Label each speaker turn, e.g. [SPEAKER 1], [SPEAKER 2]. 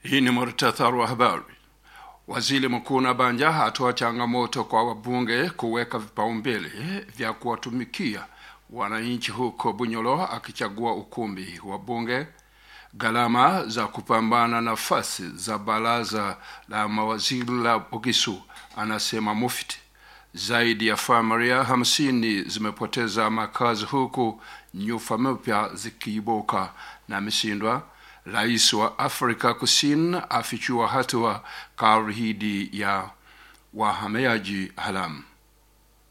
[SPEAKER 1] Hii ni muhtasari wa habari. Waziri Mkuu Nabanja hatoa changamoto kwa wabunge kuweka vipaumbele vya kuwatumikia wananchi huko Bunyoro, akichagua ukumbi wa bunge. Gharama za kupambana nafasi za baraza la mawaziri la Bugisu, anasema Mufti. Zaidi ya familia hamsini zimepoteza makazi huku nyufa mpya zikiibuka na mishindwa. Rais wa Afrika Kusini afichua hatua karidhi ya wahamiaji haramu.